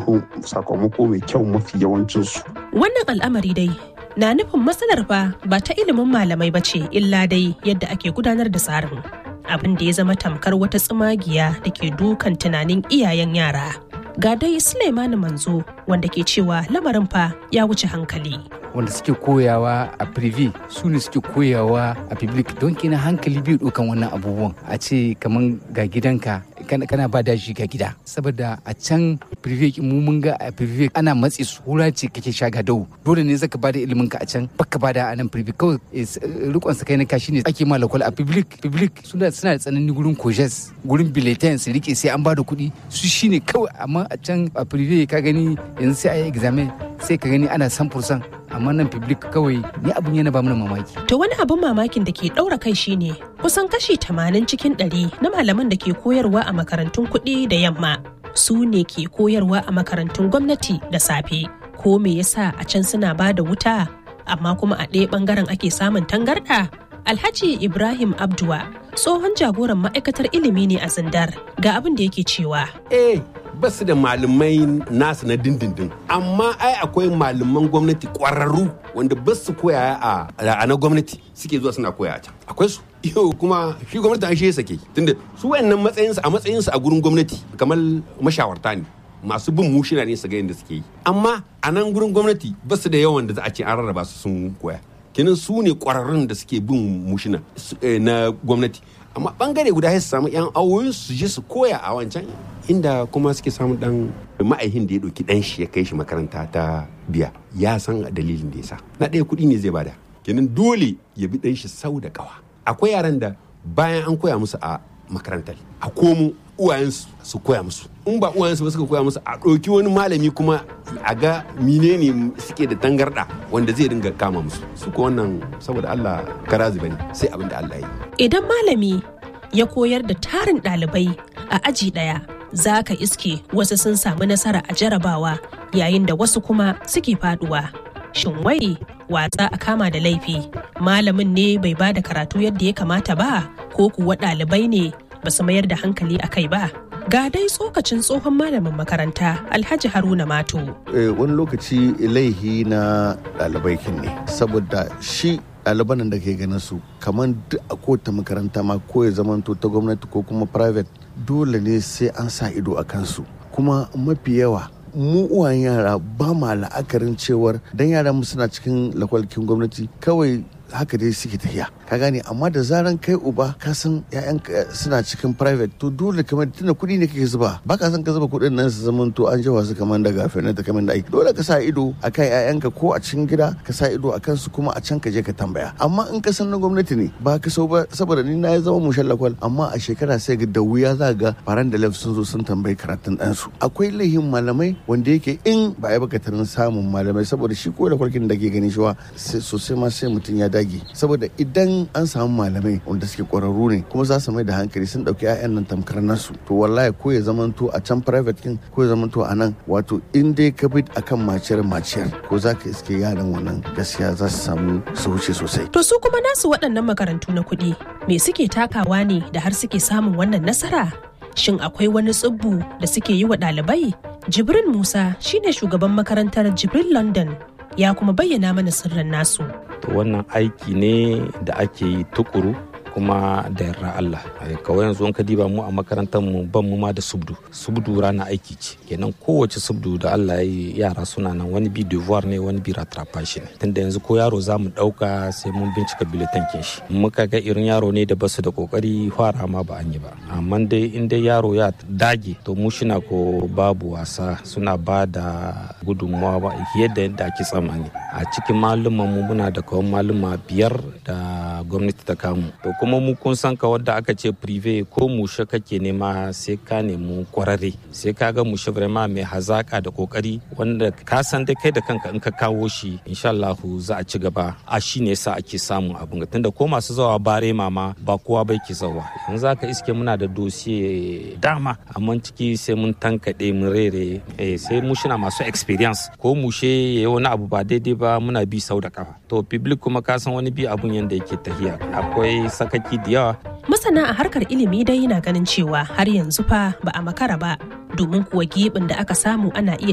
samu sakamako mai kyau mafi yawancinsu. Wannan al'amari dai na nufin matsalar fa ba ta ilimin malamai ba ce illa dai yadda ake gudanar da tsarin. Abin da ya zama tamkar wata tsumagiya da ke dukan tunanin iyayen yara. Ga dai Suleimani Manzo wanda ke cewa lamarin fa ya wuce hankali. wanda suke koyawa a privé su ne suke koyawa a public don kina hankali biyu dukan wannan abubuwan a ce kaman ga gidanka kana ba da shi ga gida saboda a can privé mu mun ga a privé ana matsi su hura ce kake sha ga dau dole ne zaka bada ilimin ka a can baka bada a nan privé kawai rikon sa kai na kashi ne ake ma lakwal a public public suna suna da tsanani gurin kojes gurin bulletin su rike sai an bada kuɗi su shine kawai amma a can a privé ka gani yanzu sai a yi examen sai ka gani ana 100% amma nan public kawai ni abun yana ba mana mamaki. To wani abun mamakin da ke ɗaura kai shine kusan kashi tamanin cikin ɗari na malaman da ke koyarwa a makarantun kuɗi da yamma su ne ke koyarwa a makarantun gwamnati da safe. Ko me yasa a can suna ba da wuta amma kuma a ɗaya ɓangaren ake samun tangarɗa? Alhaji Ibrahim Abdua tsohon jagoran ma'aikatar ilimi ne a Zindar ga abin da yake cewa. Eh, ba su da malamai nasu na dindindin amma ai akwai malaman gwamnati kwararru wanda ba su koya a na gwamnati suke zuwa suna koya a can akwai su yau kuma shi gwamnati an shi sake tunda su wayannan matsayinsu a matsayinsu a gurin gwamnati kamar mashawarta ne masu bin mushina ne su ga yadda suke yi amma a nan gurin gwamnati ba su da yawan da za a ce an rarraba su sun koya kenan su ne kwararrun da suke bin mushina na gwamnati amma bangare guda su samu yan awoyin su je su koya a wancan inda kuma suke samun dan ma'aihin da ya ɗauki ɗan shi ya kai shi makaranta ta biya ya san dalilin da ya sa na ɗaya kuɗi ne zai bada kenan dole ya bi ɗan shi sau da ƙawa akwai yaran da bayan an koya musu a makarantar a komo uwayensu su koya musu in ba uwayensu ba suka koya musu a ɗauki wani malami kuma a ga menene suke da tangarɗa wanda zai dinga kama musu su ko wannan saboda Allah karazi bane sai abin da Allah ya yi idan malami ya koyar da tarin ɗalibai a aji ɗaya za ka iske wasu sun samu nasara a jarabawa yayin da wasu kuma suke faduwa. Shin wai watsa a kama da laifi malamin ne bai ba da karatu yadda ya kamata ba ko kuwa ɗalibai ne ba su mayar da hankali a kai ba? Ga dai tsokacin tsohon malamin makaranta Alhaji Haruna Mato. Wani lokaci laihi na ɗalibai ne saboda shi ɗaliban da ke ganin su kamar duk a kowace makaranta ma ko ya zamanto ta gwamnati ko kuma private dole ne sai an sa ido a kansu kuma mafi yawa mu uwan yara ba ma la'akarin cewar dan yara mu suna cikin lakwalkin gwamnati kawai haka dai suke tafiya ka gane amma da zaran kai uba ka san ƴaƴan suna cikin private to dole kamar tunda kuɗi ne kake zuba ba ka san ka zuba kuɗin nan su zaman to an jawa su kamar daga fene da kamar da aiki dole ka sa ido akan ƴaƴanka ko a cikin gida ka sa ido akan su kuma a can ka je ka tambaya amma in ka san na gwamnati ne ba ka so ba saboda ni na zama mushen lakwal amma a shekara sai ga da wuya za ga faran da lef sun zo sun tambayi karatun ɗansu akwai laihin malamai wanda yake in ba ya baka tarin samun malamai saboda shi ko da kwarkin da ke gani shi sosai ma sai mutum ya dage saboda idan an samu malamai wanda suke kwararru ne kuma za su mai da hankali sun dauki 'ya'yan nan tamkar nasu to wallahi ko ya zamanto a can private kin ko ya zamanto a nan wato in dai ka bi akan maciyar maciyar ko za ka iske yaran wannan gaskiya za su samu su wuce sosai to su kuma nasu waɗannan makarantu na kuɗi me suke takawa ne da har suke samun wannan nasara shin akwai wani tsibbu da suke yi wa ɗalibai jibrin musa shine shugaban makarantar jibril london ya kuma bayyana mana sirrin nasu to wannan aiki ne da ake yi tukuru kuma da yarda Allah kawai yanzu ka diba mu a makarantar mu ban mu ma da subdu subdu rana aiki ce kenan kowace subdu da Allah ya yi yara suna nan wani bi devoir ne wani bi rattrapage ne tunda yanzu ko yaro za mu dauka sai mun bincika biletan kin shi muka ga irin yaro ne da basu da kokari fara ma ba an yi ba amma dai in dai yaro ya dage to mu shina ko babu wasa suna ba da gudunmawa ba yadda yadda ake tsammani a cikin malumman mu muna da kawai maluma biyar da gwamnati ta kamu to kuma mu kun san ka wadda aka ce prive ko mushe kake nema sai ka nemi kwararre sai ka ga mushe vraiment mai hazaka da kokari wanda ka san dai kai da kanka in ka kawo shi insha Allah za a ci gaba a shi ne sa ake samun abin tunda ko masu zawa bare mama ba kowa bai ke zawa yanzu aka iske muna da dosiye dama amma ciki sai mun tankaɗe mun rere sai mu shina masu experience ko mushe yayi wani abu ba daidai ba muna bi sau da kafa to public kuma ka san wani bi abun yanda yake tafiya akwai sakaki da yawa masana a harkar ilimi dai yana ganin cewa har yanzu fa ba a makara ba domin kuwa gibin da aka samu ana iya